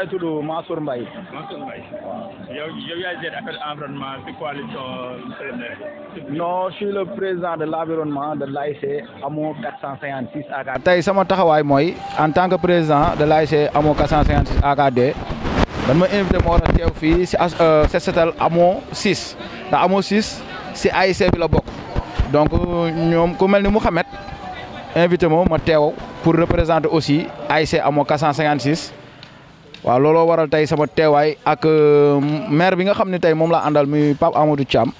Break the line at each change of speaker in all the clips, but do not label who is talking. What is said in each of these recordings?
ngi tudd Mansour Mbaye.
Mansour Mbaye. yow yow yaay gérer affaire environnement ci coalition CNR.
non je suis le président de l' environnement de l'AIC AMO 456 AKD. tey sama taxawaay mooy en tant que président de l'AIC AMO 456 AKD dañ ma invité ma war a teew fii si as set setal AMO 6 ndax AMO 6 si AIC bi la bokk donc ñoom ku mel ni Mouhamed invité ma ma teew pour représenter aussi AIC AMO 456 waaw looloo waral tey sama teewaay ak maire bi nga xam ne tey moom laa àndal muy Pape Amadou Thiam.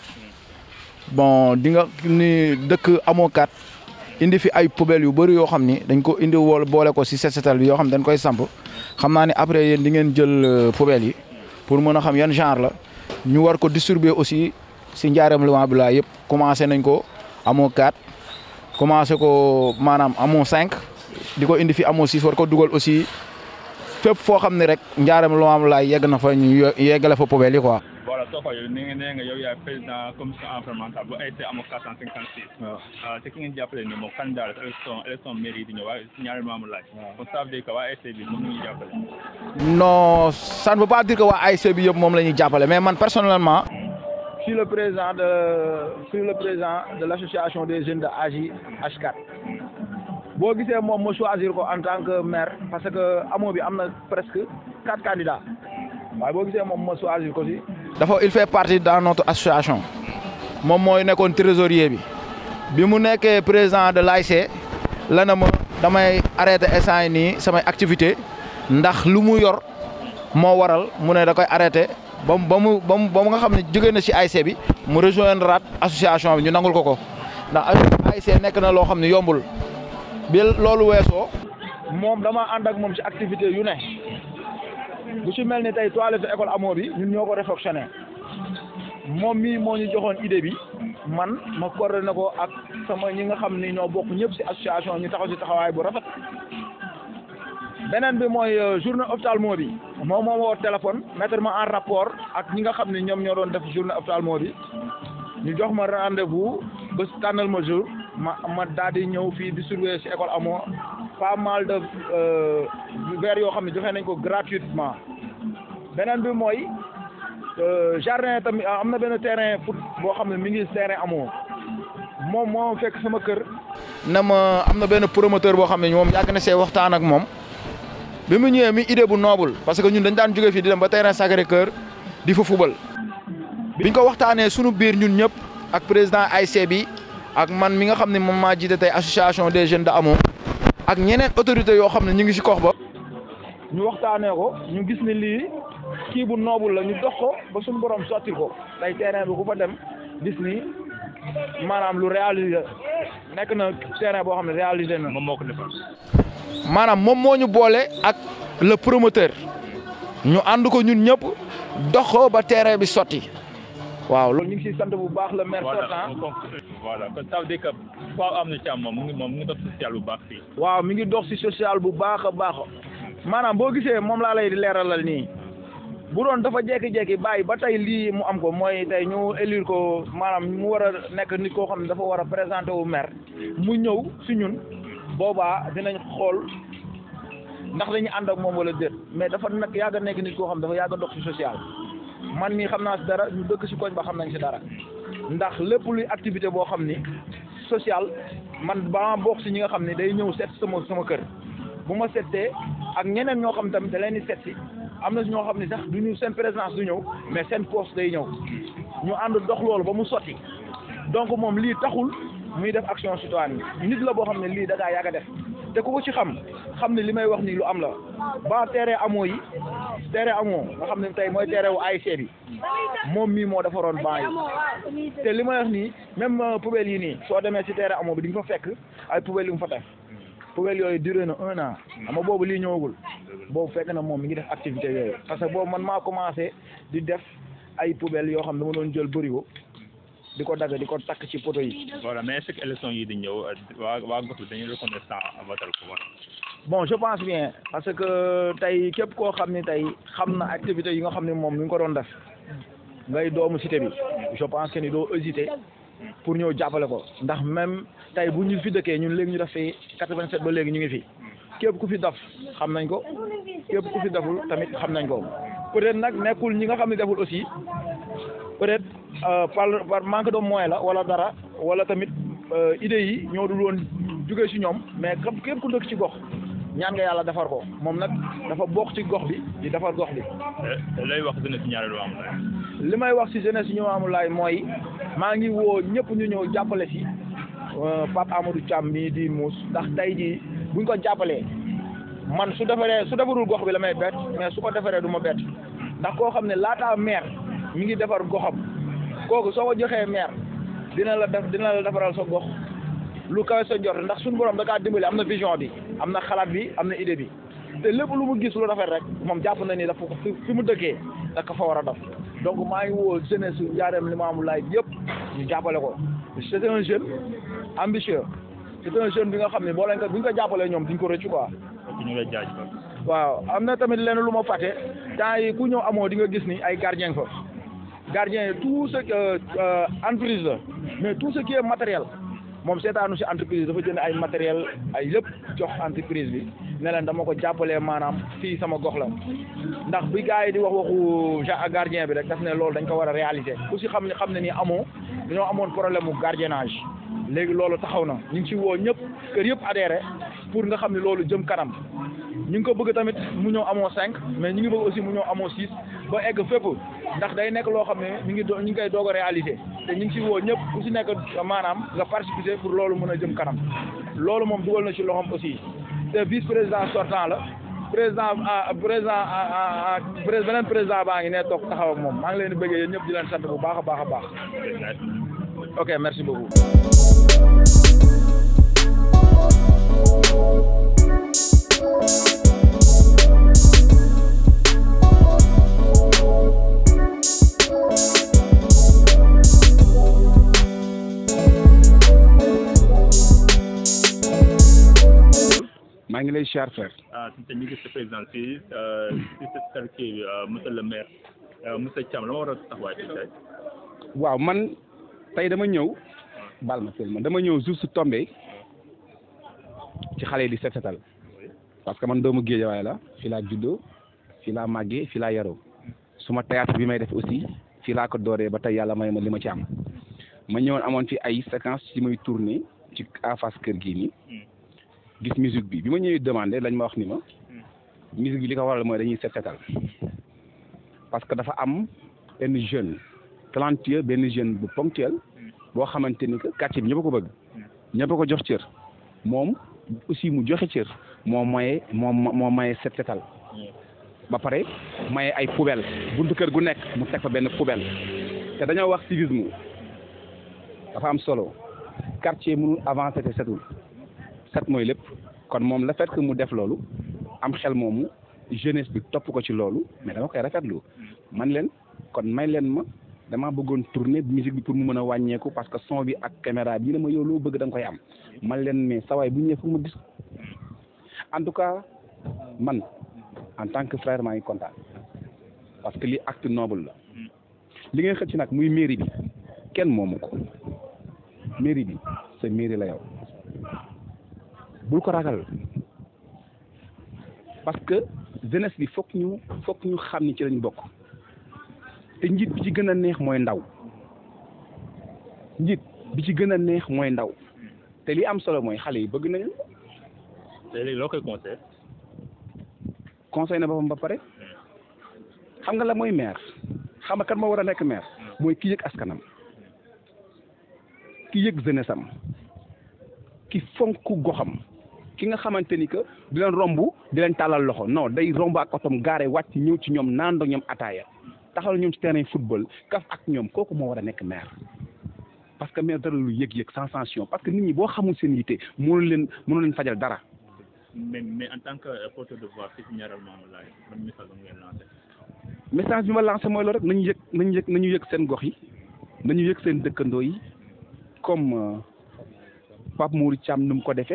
bon di nga ni dëkk amoo kat indi fi ay poubelles yu bëri yoo xam ni dañ ko indi wol boole ko si set setal bi yoo xam dañ koy samp xam naa ni après yéen di ngeen jël poubelles yi pour mën a xam yan genre la ñu war ko distribuer aussi si njaareem Limamou Laye yëpp commencé nañ ko amoo kat commencé ko maanaam amoo cinq di ko indi fi amoo six war ko dugal aussi fépp foo xam ne rek njaareem Limamou Laye yegg na fa ñu yeggale fa poubelles yi quoi.
voilà soo ko yow ni nga nee nga yow yaay président commission environnementale bu AIC AMO 456. waaw te ki ngeen jàppale ni moom candidat la élection élection mairie di ñëw waaye ñaari Limamou Laye. kon ça veut dire que waa AIC bi moom la ñuy jàppale.
non ça ne veut pas dire que waa AIC bi yëpp moom la ñuy jàppale mais man personnellement. je suis le président de je suis le président de l' association des jeunes de AJ H4. boo gisee moom ma choisir ko en tant que maire parce que amoo bi am na presque quatre candidats waaye boo gisee moom ma choisir ko si. dafa il fait partie dans notre association moom mooy nekkoon trésorier bi bi mu nekkee président de l'AIC la na ma damay arrêté instant yi nii samay activité ndax lu mu yor moo waral mu ne da koy arrêté ba mu ba mu ba mu ba mu nga xam ne jóge na si AIC bi mu rejoindre rat association bi ñu nangul ko ko ndax AIC nekk na loo xam ne yombul bi loolu weesoo moom dama ànd ak moom si activité yu ne bu ci mel ni tey toilette école amoo bi ñun ñoo ko réfectionné moom mii moo ñu joxoon idée bi man ma coordonné ko ak sama ñi nga xam ni ñoo bokk ñëpp ci association ñu taxaw ci taxawaay bu rafet beneen bi mooy journée ophtalmo bi moom moo woo téléphone mettre ma en rapport ak ñi nga xam ni ñoom ñoo doon def journée ophtalmo bi ñu jox ma rendez-vous ba tànnal ma jour ma ma daal di ñëw fii distribuer ci école amoo pas mal de verres yoo xam ne joxe nañ ko gratuitement beneen bi mooy jardin tamit am na benn terrain foot boo xam ne mi ngi terrain amoo moom moo fekk sama kër. na ma am na benn promoteur boo xam ne moom yàgg na see waxtaan ak moom bi mu ñëwee mi idée bu noble parce que ñun dañ daan jóge fii di dem ba terrain Sacré Cœur di fa fubal. biñ ko waxtaanee sunu biir ñun ñëpp ak président AIC bi ak man mi nga xam ne moom maa jiite tey association des jeunes de amoo ak ñeneen autorités yoo xam ne ñu ngi ci kox ba. ñu waxtaanee ko ñu gis ni lii kii bu noobul la ñu dox ko ba suñu borom sotti ko tey terrain bi ku fa dem gis ni maanaam lu réalisé nekk na terrain boo xam ne réalisé na.
moom moo ko defal.
maanaam moom moo ñu boole ak le promoteur ñu ànd ko ñun ñëpp dox ko ba terrain bi sotti. waaw loolu ñu ngi siy sant bu baax le maire sortant.
voilà kon ça veut dire que Pape Amadou Thiam moom mu ngi moom mu ngi dox social bu baax fii.
waaw mi ngi dox si social bu baax a baax maanaam boo gisee moom laa lay leeralal nii bu doon dafa jékki-jékki bàyyi ba tey lii mu am ko mooy tey ñu élire ko maanaam mu war a nekk nit koo xam ne dafa war a présenté wu maire mu ñëw si ñun boobaa dinañ xool ndax dañuy ànd ak moom wala déet mais dafa nag yàgg a nekk nit koo xam dafa yàgg a dox si social. man mii xam naa si dara ñu dëkk si koñ ba xam nañ si dara ndax lépp luy activité boo xam ni social man ba bokk si ñi nga xam ni day ñëw seet sama sama kër bu ma seetee ak ñeneen ñoo xam tamit da leen di seet si am na si ñoo xam ni sax du ñu seen présence du ñëw mais seen poste day ñëw ñu ànd dox loolu ba mu sotti donc moom lii taxul muy def action citoyenne nit la boo xam ne lii da gaa yàgg a def te ku ko ci xam xam ne li may wax nii lu am la ba terrain amoo yi terrain amoo nga xam ne tey mooy terrain wu AIC bi moom mii moo defaroon ban yi te li may wax nii même poubelle yi nii soo demee si terrain amoo bi di nga fa fekk ay poubelle yu mu fa def poubelle yooyu duré na un an ama boobu lii ñëwagul boobu fekk na moom mi ngi def activité yooyu parce que boobu man maa commencé di def ay poubelle yoo xam ne dama doon jël bërigo di ko dagg di ko takk ci poto yi.
voilà mais est-ce que élection yi di ñëw waa waa gox bi dañuy reconnaissant votal ko woon.
bon je pense bien parce que tey képp koo xam ni tey xam na activité yi nga xam ne moom mi ngi ko doon def ngay doomu cité bi je pense que ni doo hésiter pour ñëw jàppale ko ndax même tey bu ñu fi dëkkee ñun léegi ñu def fi 87 ba léegi ñu ngi fi képp ku fi daf xam nañ ko képp ku fi deful tamit xam nañ ko peut-être nag nekkul ñi nga xam ne deful aussi peut-être par par manque de moyen la wala dara wala tamit idées yi ñoo dul woon jóge ci ñoom mais comme képp ku dëkk ci gox ñaan nga yàlla defar ko moom nag dafa bokk ci gox bi di defar gox bi.
lay wax jeunesse ñaareelu Limamoulaye.
li may wax ci jeunesse Limamoulaye mooy maa ngi woo ñëpp ñu ñëw jàppale ci Pape Amadou Thiam mii di muus ndax tey jii buñ ko jàppalee man su defaree su defarul gox bi la may bett mais su ko defaree du ma bett ndax koo xam ne laataa maire mi ngi defar goxam kooku soo ko joxee maire dina la def dina la defaral sa gox lu kawe sa jot ndax suñu borom da kaa dimbali am na vision bi am na xalaat bi am na idée bi te lépp lu mu gis lu rafet rek moom jàpp na ni dafa ko fi mu dëkkee da ko fa war a def donc maa ngi woo jeunesse su Ndiarème Limamoulaye yëpp ñu jàppale ko c'est un jeune ambitieux c'est un jeune bi nga xam ne boo leen ko bu ñu ko jàppalee ñoom duñ ko rëccu quoi.
ñu lay jaajëfal.
waaw am na tamit lenn lu ma fàtte temps yi ku ñëw amoo di nga gis ni ay gardien fa gardien yi tout ce que entreprise la mais tout ce qui est matériel moom seetaanu si entreprise dafa jënd ay matériel ay lépp jox entreprise bi ne leen dama ko jàppalee maanaam fii sama gox la ndax bi gars yi di wax waxu ja gardien bi rek daf ne loolu dañ ko war a réaliser ku si xam ne xam ne ni amoo dañoo amoon problème mu gardiennage léegi loolu taxaw na ñu ngi ci woo ñëpp kër yëpp adhéré pour nga xam ne loolu jëm kanam ñu ngi ko bëgg tamit mu ñëw amoo cinq mais ñu ngi bëgg aussi mu ñëw amoo six ba egg fépp ndax day nekk loo xam ne ñu ngi do ñu ngi koy doog a réaliser te ñu ngi ci woo ñëpp ku si nekk maanaam nga participer pour loolu mën a jëm kanam loolu moom dugal na ci loxoom aussi te vice président sortant la président président beneen président baa ngi ne toog taxaw ak moom maa ngi leen di bëggee yéen ñëpp di leen sant bu baax a baax a baax ok merci beaucoup.
maa ngi lay siyaar frère.
ah te ñu gis sa président si si sa quartier bi monsieur le maire monsieur Thiam la ma war a taxawaay ci tey.
waaw man tey dama ñëw bal ma sel ma dama ñëw juste tombé ci xale yi di set setal parce que man doomu Géejawaay la fii laa juddoo fii laa màggee fii laa yaroo suma théâtre bi may def aussi fii laa ko dooree ba tey yàlla may ma li ma ci am ma ñëwoon amoon fi ay séquence ci may tourné ci en face kër gii nii gis musique bi bi ma ñëwee demandé lañ ma wax ni ma musique bi li ko waral mooy dañuy set setal parce que dafa am benn jeune talentueux benn jeune bu ponctuel boo xamante ni que quartier bi ñëpp a ko bëgg ñëpp a ko jox cër moom aussi mu joxe cër moo maye moo moo maye set setal ba pare maye ay poubelle buntu kër gu nekk mu teg fa benn poubelle te dañoo wax civisme dafa am solo quartier mënul avancer te setul set mooy lépp kon moom le fait que mu def loolu am xel moomu jeunesse bi topp ko ci loolu mais dama koy rafetlu man leen kon may leen ma dama bëggoon tourner musique bi pour mu mën a wàññeeku parce que son bi ak caméra bi ne ma yow loo bëgg da nga koy am man leen mais sawaay bu ñëwee fu ma gis en tout cas man en tant que frère maa ngi kontaan parce que li acte noble la li ngay xëcc nag muy mairie bi kenn moomu ko mairie bi sa mairie la yow bul ko ragal parce que jeunesse bi fokk ñu fokk ñu xam ni ci lañ bokk te njiit bi ci gën a neex mooy ndaw njiit bi ci gën a neex mooy ndaw te li am solo mooy xale yi bëgg nañu
te léegi loo koy conseil
conseil na boppam ba pare xam nga la mooy maire xam nga kan moo war a nekk maire mooy ki yëg askanam ki yëg jeunesse am ki fonk goxam ki nga xamante ni que di leen romb di leen tàllal loxo non day romb ak otom gaare wàcc ñëw ci ñoom naandoo ñoom ataaya taxal ñoom ci terrain football kaf ak ñoom kooku moo war a nekk maire parce que maire dara lu yëg-yëg sensation parce que nit ñi boo xamul seen yitte mënu leen mënu leen fajal dara.
mais mais en tant que porteur de voix fii ci Ndiarème Limamoulaye ban message la ngeen lancé.
message bi ma lancé mooy loolu rek nañu yëg nañu yëg nañu yëg seen gox yi nañu yëg seen dëkkandoo yi comme Pape Mourou Thiam nu mu ko defee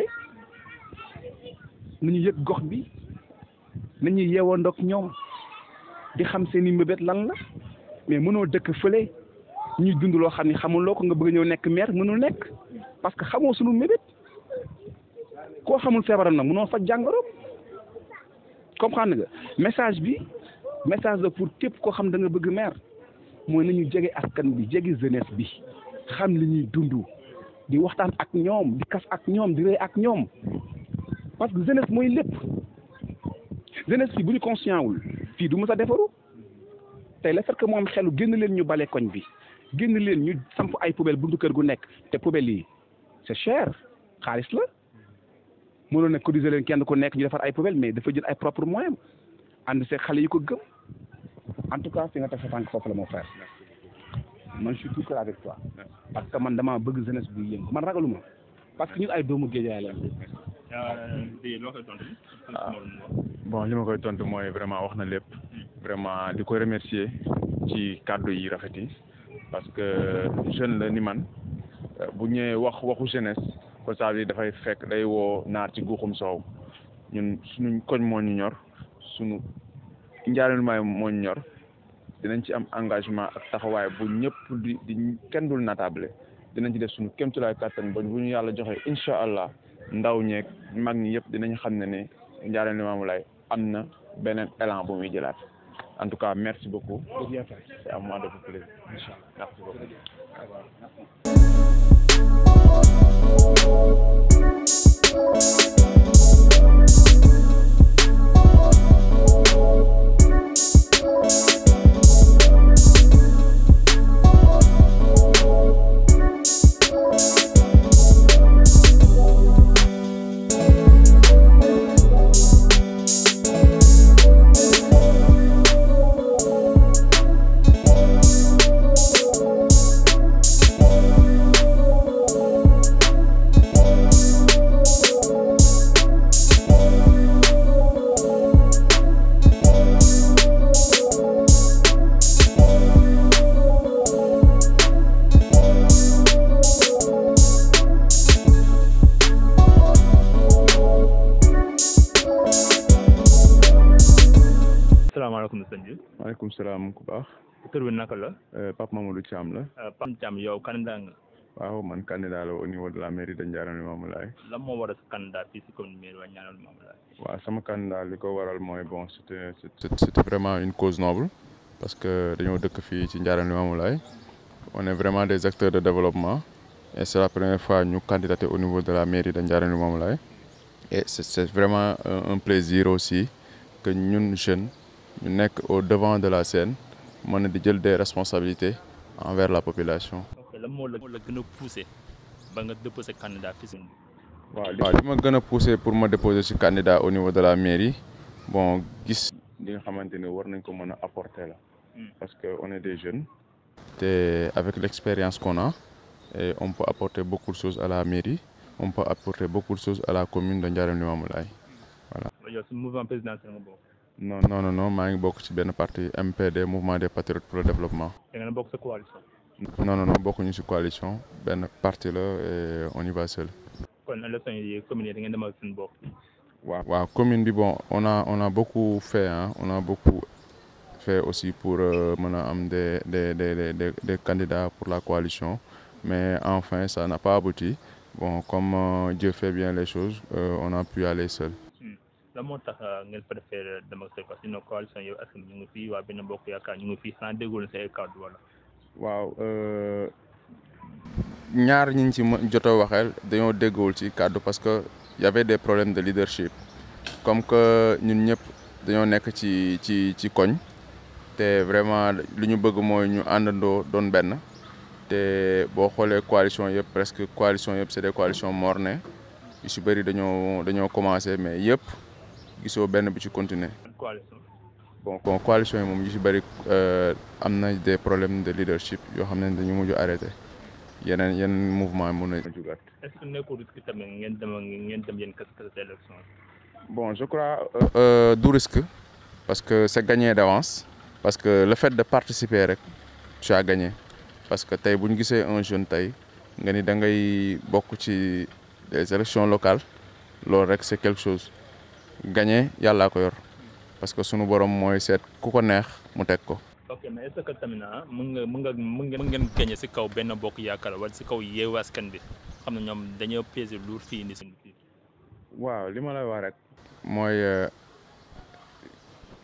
nañu yëg gox bi nañu yeewandoog ñoom di xam seen i mbébét lan la mais mënoo dëkk fële ñuy dund loo xam ne xamuloo ko nga bëgg ñëw nekk maire mënul nekk parce que xamoo sunu mbébét koo xamul feebaram nag mënoo faj jàngoro comprendre nga message bi message la pour képp koo xam da nga bëgg maire mooy nañu jege askan bi jege jeunesse bi xam li ñuy dund di waxtaan ak ñoom di kas ak ñoom di rey ak ñoom parce que jeunesse mooy lépp jeunesse bi bu ñu conscient wul fii du mës a defaru tey le fait que moom xelu génn leen ñu bale koñ bi génn leen ñu samp ay poubelle buntu kër gu nekk te poubelle yi c'est cher xaalis la mënoon na cotiser leen kenn ku nekk ñu defar ay poubelle mais dafa jël ay propre moyen ànd see xale yi ko gëm en tout cas fi nga teg sa tànk foofu la mon frère man je suis tout cœur avec toi parce que man damaa bëgg jeunesse buy yëngu man ragaluma parce que ñun ay doomu géejaay la
di loo koy tontu
bon li ma koy tontu mooy vraiment wax na lépp vraiment di ko remercier ci kàddu yi rafet yi parce que jeune la ni man bu ñëwee wax waxu jeunesse ko ça veut dire dafay fekk day woo naar ci guuxum soow ñun suñu koñ moo ñu ñor suñu njaarelumaay moo ñu ñor dinañ ci am engagement ak taxawaay bu ñëpp di di kenn dul natable dinañ ci def suñu kéemtulaay kàttan ba bu ñu yàlla joxee incha allah ndaw ñeeg mag ñi yëpp dinañ xam ne ne Ndiarème Limamoulaye am na beneen élan bu muy jëlaat en tout cas merci beaucoup c'est à moi de vous plaisir merci beaucoup
salaamaaleykum sëñ bi
maaleykum salaam ku baax
tur bi naka la
Pape Mamadou Thiam la
Pam Thiam yow candidat nga
waaw man candidat la au niveau de la mairie de Ndiarème Limamoulaye
lan moo war a sa candidat fii si commune mairie waa Ndiarème Limamoulaye
waaw sama candidat li ko waral mooy bon c'était c'était vraiment une cause noble parce que dañoo dëkk fii ci Ndiarème Limamoulaye on est vraiment des acteurs de développement et c'est la première fois ñu candidater au niveau de la mairie de Ndiarème Limamoulaye et c'est c'est vraiment un, un plaisir aussi que ñun jeunes ñu nekk au devant de la scène mën na di jël des responsabilités envers la population.
ok lan moo la moo la gën a poussé ba nga déposé candidat fii si
waaw li ma gën a poussé pour ma déposer ci candidat au niveau de la mairie bon gis li nga xamante ne war nañ ko mën a apporter la parce que on est des jeunes te avec l'expérience qu'on a et on peut apporter beaucoup de choses à la mairie on peut apporter beaucoup de choses à la commune de Ndiarème Limamoulaye voilà
yow si mouvement présidentiel nga bokk
non non non non maa ngi bokk ci benn parti MPD mouvement des patriotes pour le développement
da ngeen a bokk sa coalition
non non non bokkuñu ci coalition benn parti la et on y va seul
kon élection yi commune yi da ngeen demal seen bopp
waaw waaw commune bi bon on a on a beaucoup fait hein on a beaucoup fait aussi pour mën a am des des des des des candidats pour la coalition mais enfin ça n'a pas abouti bon comme euh, Dieu fait bien les choses euh, on a pu aller seul.
lan moo tax ngeen préféré dem ak parce que sinon coalition yow askan ñu ngi fii waa benn mbokk yaakaar ñu ngi fii xanaa déggoo leen say kàddu wala.
waaw ñaar ñi ñu ci jot a waxeel dañoo déggowul ci kàddu parce que y avait des problèmes de leadership comme que ñun ñëpp dañoo nekk ci ci ci koñ te vraiment lu ñu bëgg mooy ñu àndandoo doon benn te boo xoolee coalition yëpp presque coalition yëpp c'est des coalitions mornées yu si bëri dañoo dañoo commencé mais yëpp gisoo benn bi ci continuer
coalition.
bon bon coalition yi moom yu si bëri am na des problèmes de leadership yoo xam ne dañu mujj arrêté yeneen yeneen mouvement mun na jugaat
est ce que nekkul risque tamit ngeen dem ngeen dem yéen kese kese élection
bon je crois euh, du risque parce que c'est gagné d'avance parce que le fait de participer rek tu as gagné parce que tey bu ñu gisee un jeune tey nga ni da ngay bokk ci des élections locales loolu rek c'est quelque chose gagné yàllaa ko yor parce que sunu borom mooy seet ku ko neex mu teg ko.
ok mais est ce que tamit ah mën nga mën nga mën ngeen mën ngeen gagné si kaw benn bokk yaakaar wala si kaw yeewu askan bi xam ne ñoom dañoo peser lourd fii indi seen fii.
waaw li ma lay wax rek. mooy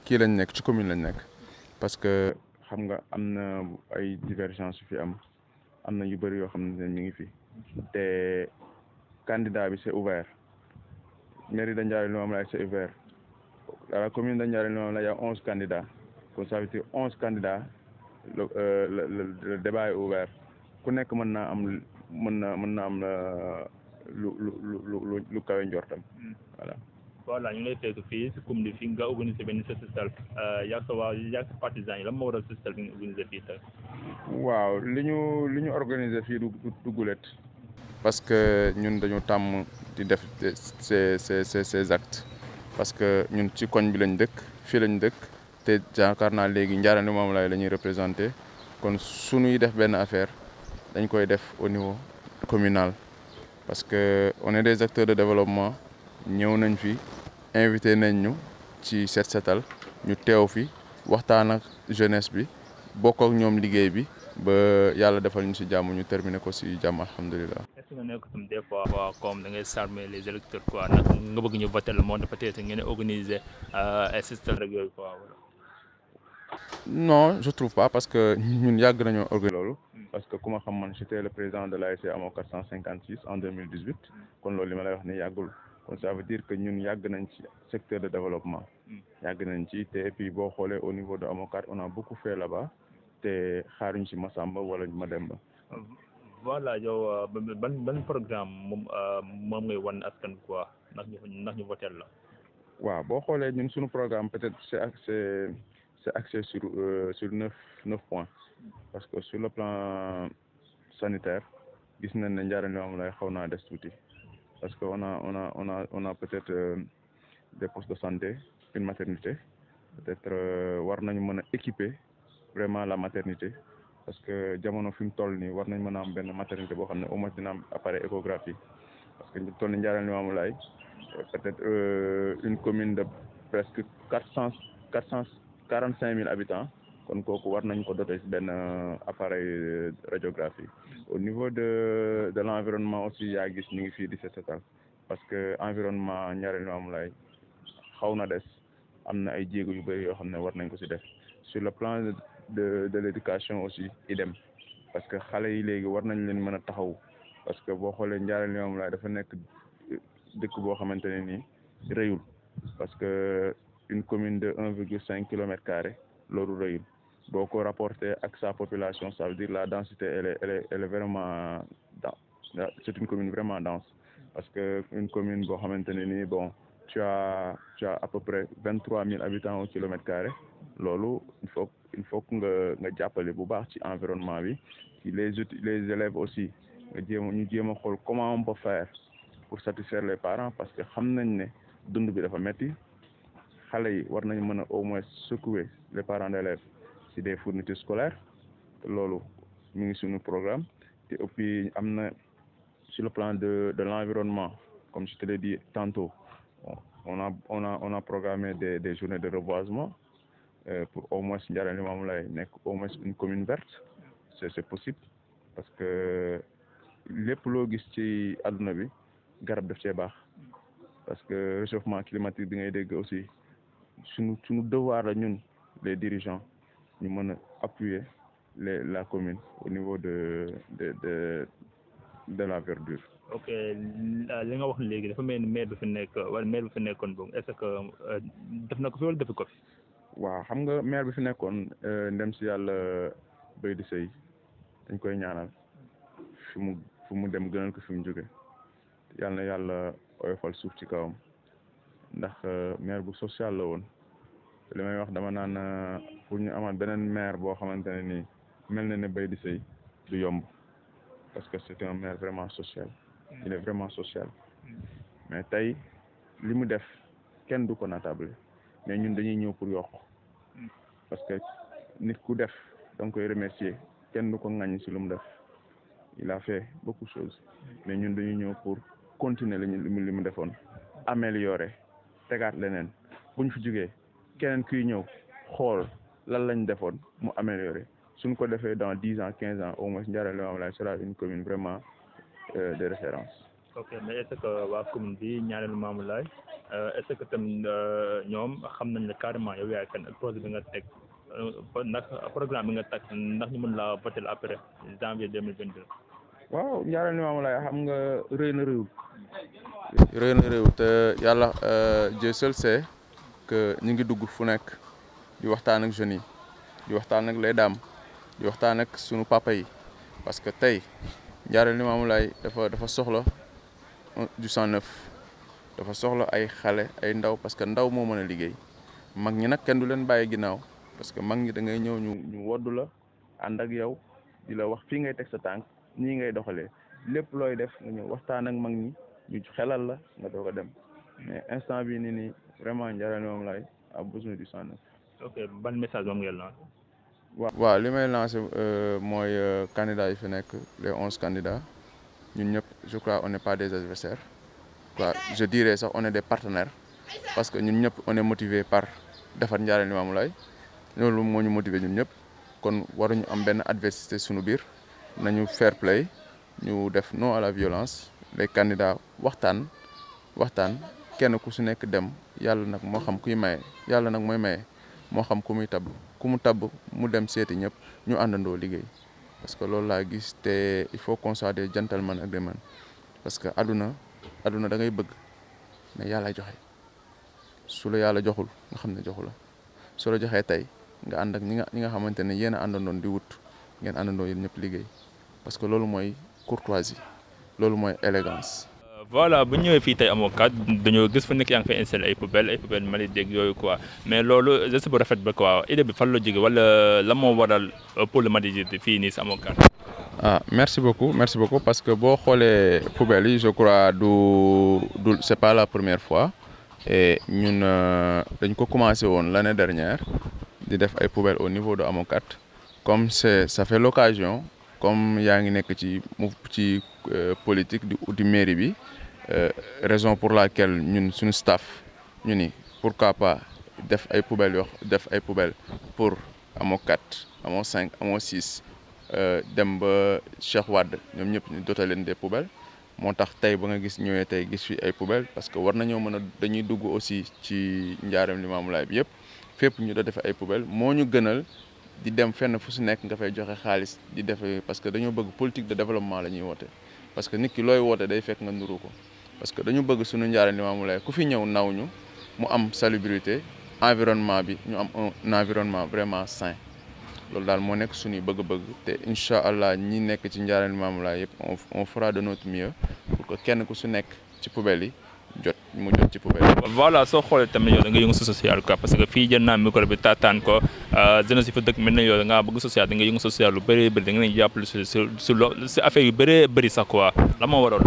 kii lañ nekk ci commune lañ nekk parce que xam nga am na ay divergence yu fi am am na yu bëri yoo xam ne mi ngi fi te candidat bi c'est ouvert mairie de Ndiarème Limamoulaye c'est ouvert à la commune de Ndiarème Limamoulaye il y a onze candidats kon ça veut dire onze candidats le le le débat est ouvert ku nekk mën naa am mën na mën na am lu lu lu lu lu kawe njortam voilà.
voilà ñu ngi lay fekk fii si commune bi fii nga organisé benn set setal yaa sa waa yaa sa partisans yi lan moo waral set setal bi nga organisé fii tey.
waaw li ñu li ñu organisé fii du du gulet parce que ñun dañu tàmm di def ces ces ces ces actes parce que ñun ci koñ bi lañ dëkk fii lañ dëkk te yaakaar naa léegi Ndiarème Limamoulaye la ñuy représenté kon suñuy def benn affaire dañ koy def au niveau communal parce que on est des acteurs de développement ñëw nañ fi invité nañ ñu ci set setal ñu teew fi waxtaan ak jeunesse bi bokk ak ñoom liggéey bi ba yàlla defal ñu si jàmm ñu terminer ko si jàmm alhamdulilah.
est ce que nga nekk tam des fois comme da ngay charmer les électeurs quoi nag nga bëgg ñu voter le monde peut-être ngeen organiser ay système rek yooyu quoi wala.
non je trouve pas parce que ñun yàgg nañoo organiser loolu. parce que ku ma xam man j'étais le président de l'ASC AMO 456 en 2018 kon loolu li ma lay wax ni yàggul. kon ça veut dire que ñun yàgg nañ ci secteur de développement yàgg nañ ci te et puis boo xoolee au niveau de Amokat on a beaucoup fait là-bas te xaaruñ ci Massamba wala Mademba
voilà yow ban ban programme moom moom ngay wan askan quoi ndax ñu ndax ñu votel la
waaw boo xoolee ñun suñu programme peut-être c'est axé c'est axé sur sur neuf neuf points parce que sur le plan sanitaire gis nañ ne Ndiarème Limamoulaye xaw naa des tuuti parce que on a on a on a on a peut-être euh, des postes de santé une maternité peut-être war nañu mën a équiper vraiment la maternité parce que jamono fi mu toll nii war nañ mën a am benn maternité boo xam ne au moins dina am appareil échographie parce que ñu toll ni Ndiarème Limamoulaye peut-être euh, une commune de presque quatre cent quatre cent quarante cinq mille habitants kon kooku war nañ ko doter ci benn appareil radiographie au niveau de de l'environnement aussi yaa gis ñu ngi fii di set setal parce que environnement Ndiarème Limamoulaye xaw na des am na ay jéego yu bëri yoo xam ne war nañ ko ci def sur le plan de de l'éducation aussi idem parce que xale yi léegi war nañ leen mën a taxaw parce que boo xoolee Ndiarème Limamoulaye dafa nekk dëkk boo xamante ne nii rëyul parce que une commune de un virgule cinq kilomètres carrés loolu rëyul boo ko rapporté ak sa population ça veut dire la densité elle est elle est elle est vraiment dense c'est une commune vraiment dense parce que une commune boo xamante ne nii bon tu as tu as à peu près vingt trois mille habitants au kilomètre carré loolu il faut il faut que nga nga jàppale bu baax ci environnement bi ci les les élèves aussi nga jéem ñu jéem a xool comment on peut faire pour satisfaire les parents parce que xam nañ ne dund bi dafa metti xale yi war nañ mën a au moins secouer les parents d'élèves ci des fournitures scolaires te loolu mi ngi suñu programme te et puis am na sur le plan de de l'environnement comme je te l'ai dit tantôt bon, on a on a on a programmé des des journées de reboisement euh, pour au moins Ndiarème Limamoulaye nekk au moins une commune verte c'est c'est possible parce que lépp loo gis ci àdduna bi garab daf cee baax parce que réchauffement climatique bi ngay dégg aussi suñu suñu devoir la ñun les dirigeants ñu mën a appuyer les la commune au niveau de de de de la verdure.
ok li nga wax léegi dafa mel ni maire bi fi nekk wala maire bi fi nekkoon boog est-ce que def na ko fi wala defu ko fi.
waaw xam nga maire bi fi nekkoon ndem si yàlla béy di sëy dañ koy ñaanal fi mu fu mu dem gënal ko fi mu jóge yàlla na yàlla oyofal suuf ci kawam ndax maire bu social la woon li may wax dama naan pour ñu amaat beneen maire boo xamante ne nii mel na ne béy di sëy du yomb parce que c'est un maire vraiment social il est vraiment social mais tey li mu def kenn du ko natable mais ñun dañuy ñëw pour yokk parce que nit ku def da nga koy remercier kenn du ko ŋaññi si lu mu def il a fait beaucoup de choses mais ñun dañuy ñëw pour continuer lañu li mu defoon améliorer tegaat leneen buñ fi jógee keneen kuy ñëw xool lan lañ defoon mu améliorer suñ ko defee dans dix ans quinze ans au moins Ndiarème Limamoulaye sera une commune vraiment euh, de référence
ok mais est ce que waa commune bi ñaareelu Mamou Laye est ce que tamit ñoom xam nañ ne carrément yow yaay kan ak projet bi nga teg ndax programme bi nga teg ndax ñu mën laa voter après janvier deux mille vingt deux.
waaw ñaareelu Mamou Laye xam nga rëy na réew. rëy na réew te yàlla Dieu seul sait que ñu ngi dugg fu nekk di waxtaan ak jeunes yi di waxtaan ak les dames di waxtaan ak sunu papa yi parce que tey ñaareelu Mamou Laye dafa dafa soxla du sang neuf dafa soxla ay xale ay ndaw parce que ndaw moo mën a liggéey mag ñi nag kenn du leen bàyyi ginnaaw parce que mag ñi da ngay ñëw ñu ñu woddu la ànd ak yow di la wax fii ngay teg sa tànk nii ngay doxalee lépp looy def nga ñëw waxtaan ak mag ñi ñu xelal la nga doog a dem mais instant bi nii nii vraiment Ndiarème Mamou Laye a besoin du sang neuf.
ok ban message moom ngeen lancé.
waaw waaw li may lancé mooy candidats yi fi nekk les onze candidats ñun ñëpp je crois on n'est pas des adversaires quoi je dirais sax on est des partenaires parce que ñun ñëpp on est motivé par defar Ndiarème Mamou Laye loolu moo ñu motivé ñun ñëpp kon waruñu am benn adversité suñu biir nañu fair play ñu def non à la violence les candidats waxtaan waxtaan kenn ku su nekk dem yàlla nag moo xam kuy maye yàlla nag mooy maye moo xam ku muy tabb ku mu tabb mu dem seeti ñëpp ñu àndandoo liggéey parce que loolu laa gis te il faut qu'on soit des gentlemen agreement parce que aduna aduna da ngay bëgg mais yàlla joxe su la yàlla joxul nga xam ne joxu la su la joxee tey nga ànd ak ñi nga ñi nga xamante ne yéen a àndandoon di wut ngeen àndandoo yéen ñëpp liggéey parce que loolu mooy courtoisie loolu mooy élégance
voilà bu ñëwee fii tey amoo kat dañoo gis fu nekk yaa ngi fay installé ay poubelle ay poubelle mali dégg yooyu quoi mais loolu geste bu rafet ba quoi idée bi fan la jóge wala la moo waral pour le Madi fii nii si amoo kat
ah merci beaucoup merci beaucoup parce que boo xoolee poubelle yi je crois du du c'est pas la première fois et ñun dañ ko commencé woon l'année dernière di def ay poubelle au niveau de Amokat comme c'est ça fait l'occasion comme yaa ngi nekk ci mu ci politique di di mairie bi raison pour laquelle ñun suñu staff ñu ni pourquoi pas def ay poubelles yoo def ay poubelles pour amoo quatre amoo cinq amoo six dem ba Cheikh Wade ñoom ñëpp ñu doté leen des poubelles moo tax tey ba nga gis ñëwee tey gis fi ay poubelles parce que war nañoo mën a dañuy dugg aussi ci Ndiarème Limamoulaye bi yëpp fépp ñu doon def ay poubelles moo ñu gënal di dem fenn fu si nekk nga fay joxe xaalis di def parce que dañoo bëgg politique de développement la ñuy woote parce que nit ki looy woote day fekk nga nuru ko parce que dañu bëgg suñu Ndiarème Limamoulaye ku fi ñëw naw ñu mu am salubrité environnement bi ñu am un environnement vraiment sain loolu daal moo nekk suñuy bëgg-bëgg te incha allah ñi nekk ci Ndiarème Limamoulaye yëpp on on fera de notre mieux pour que kenn ku su nekk ci poubelle yi jot mu jot ci poubelle
voilà soo xoolee tamit yow da nga yëngu si social quoi parce que fii jël naa micro bi taataan ko jeunesse yi fa dëkk mel na yow da ngaa bëgg social da nga yëngu social lu bëree bëri da nga leen jàppale si si si lo si affaire yu bëree bëri sax quoi la moo waral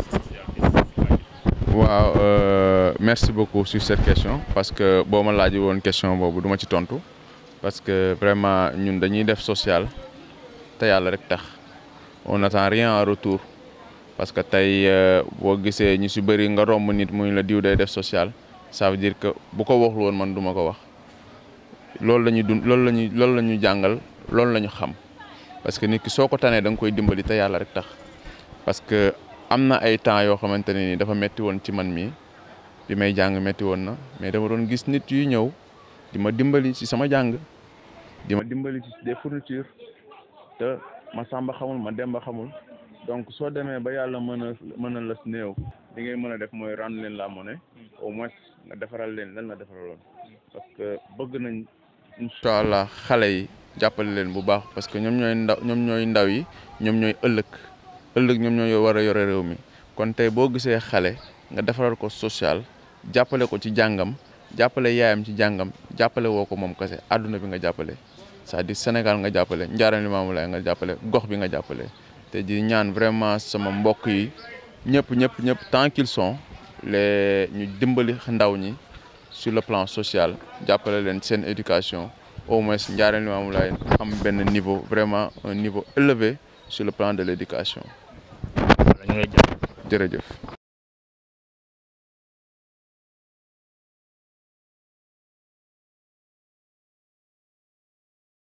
waaw merci beaucoup sur cette question parce que boo ma laajee woon question boobu du ma ci tontu parce que vraiment ñun dañuy def social te yàlla rek tax on n'attend rien en retour parce que tey boo gisee ñu si bëri nga romb nit muy la diw day def social ça veut dire que bu ko waxul woon man du ma ko wax loolu la ñuy dund loolu la ñuy loolu la ñu jàngal loolu la ñu xam parce que nit ki soo ko tanee da nga koy dimbali te yàlla rek tax parce que am na ay temps yoo xamante ne ni dafa metti woon ci man mii bi may jàng metti woon na mais dama doon gis nit yu ñëw di ma dimbali ci sama jàng di ma dimbali ci des fournitures te ma sàmba xamul ma demba xamul donc soo demee ba yàlla mën a mën a las néew li ngay mën a def mooy rendre leen la monnaie au moins nga defaral leen lan nga defaraloon parce que bëgg nañ incha allah xale yi jàppale leen bu baax parce que ñoom ñooy ndaw ñoom ñooy ndaw yi ñoom ñooy ëllëg ëllëg ñoom ñooy war a yore réew mi kon tey boo gisee xale nga defaral ko social jàppale ko ci jàngam jàppale yaayam ci jàngam jàppale woo ko moom kese àdduna bi nga jàppale c'est-à-dire Sénégal nga jàppale Ndiarème Limamoulaye nga jàppale gox bi nga jàppale te di ñaan vraiment sama mbokk yi ñëpp ñëpp ñëpp tant qu'ils sont les ñu dimbali ndaw ñi sur le plan social jàppale leen seen éducation au moins Ndiarème Limamoulaye am benn niveau vraiment un niveau élevé sur le plan de l'éducation jërëjëf